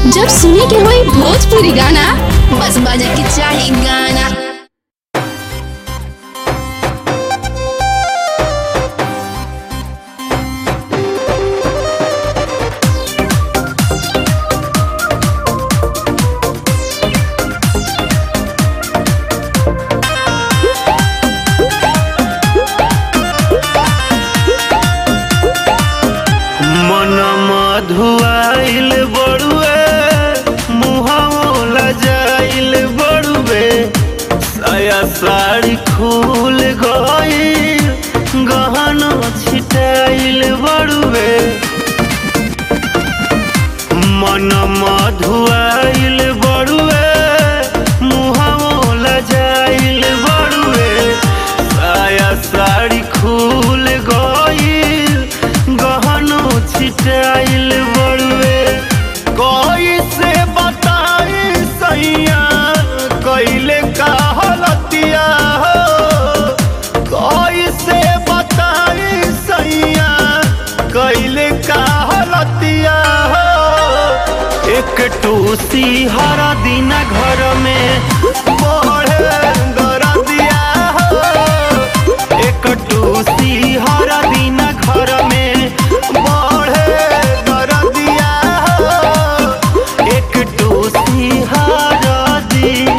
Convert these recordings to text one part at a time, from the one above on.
जब सुने के होई भोजपुरी गाना बस बजे के चाही गाना मन मधुआइल बड़ुए मुहावला जाइल बड़ुए साया साड़ी खुल गइल गहना छिटाइल बड़ुए मन मधुआइल बड़ुए मुहावला जाइल बड़ुए साया साड़ी खुल गइल गहनो छिटाइल बड़ुए कैसे बताई सैया कैले का हलतिया हो कैसे बताई सैया कैले का हलतिया हो एक टूसी हरा दिन घर में बढ़े दरदिया हो एक टूसी हरा दिन घर में बढ़े दरदिया हो एक टूसी हरा दिन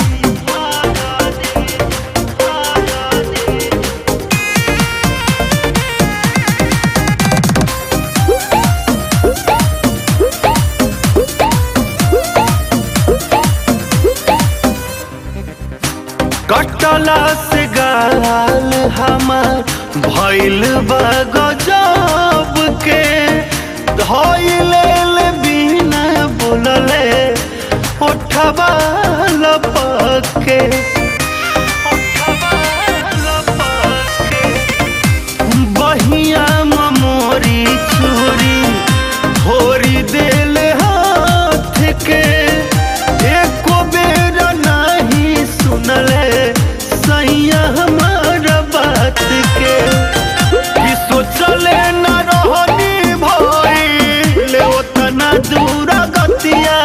कटला से गाल हमार भइल बा गजब के धइले ले बिना बोलले ओठबा लपक के ओठबा लपक के बहिया मोरी छुरी भोरी देल हाथ के एको बेर नहीं सुनले सैया हमार बात के कि सोचले न रहनी भइल ओतना दूर गतिया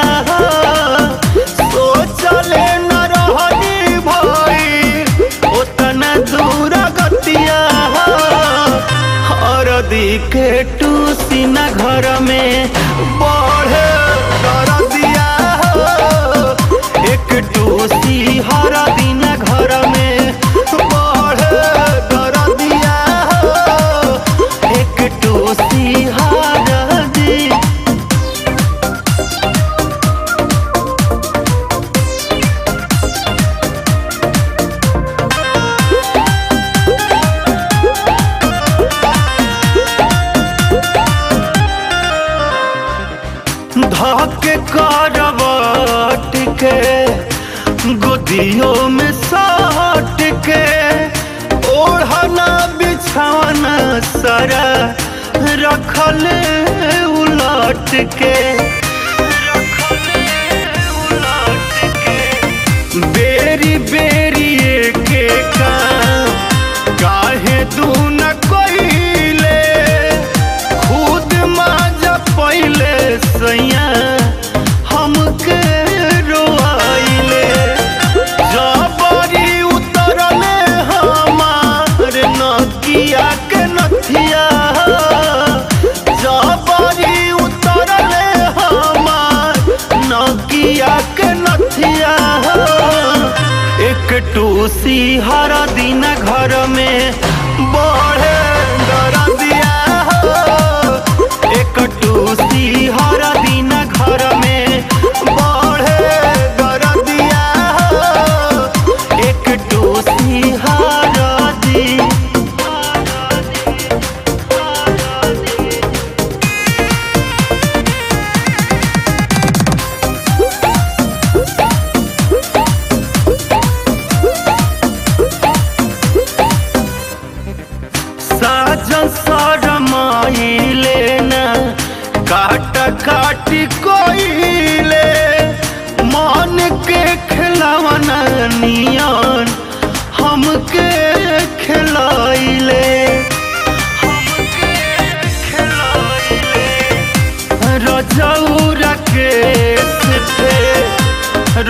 सोचले न रहनी भइल ओतना दूर गतिया हरदी के टूसी न घर में बढ़े दरदिया हो। एक टूसी हर दिन घर में बढ़े दरदिया हो। एक टूसी हर दिन धके करवट के गोदियों में सट के ओढ़ना बिछावना सारा रखल उलट के रखल उलट के बेरी बेरी के काम काहे दू न कोइले खुद माज पहिले सैया हमके रोआइले जबरी उतरले हमार नकिया के नथिया जबरी उतरले हमार नकिया के नथिया एक टूसी हर दिन घर में बढ़े दरदिया हो एक टूसी हर दिन घर में बढ़े दरदिया हो एक टूसी हर दिन साजन सरमाइले न काट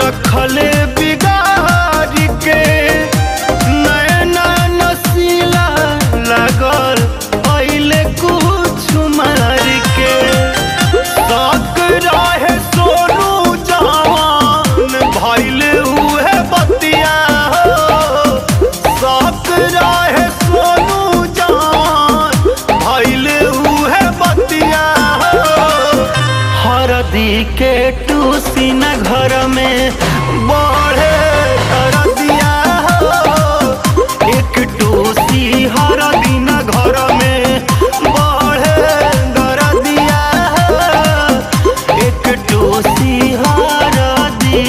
रखले बिगाड़ के नैना नसीला लागल पहले कुछ मार के शौक रहे सोनू जवान भइल उहे बतिया हो शौक रहे सोनू जवान भइल उहे बतिया हो हरदी के टूसी न घर में बढ़े हरदिया हो एक टूसी हरदी न घर में बढ़े दरदिया हो एक टूसी हरदी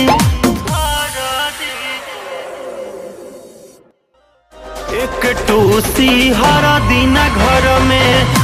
एक टूसी हरदी न घर में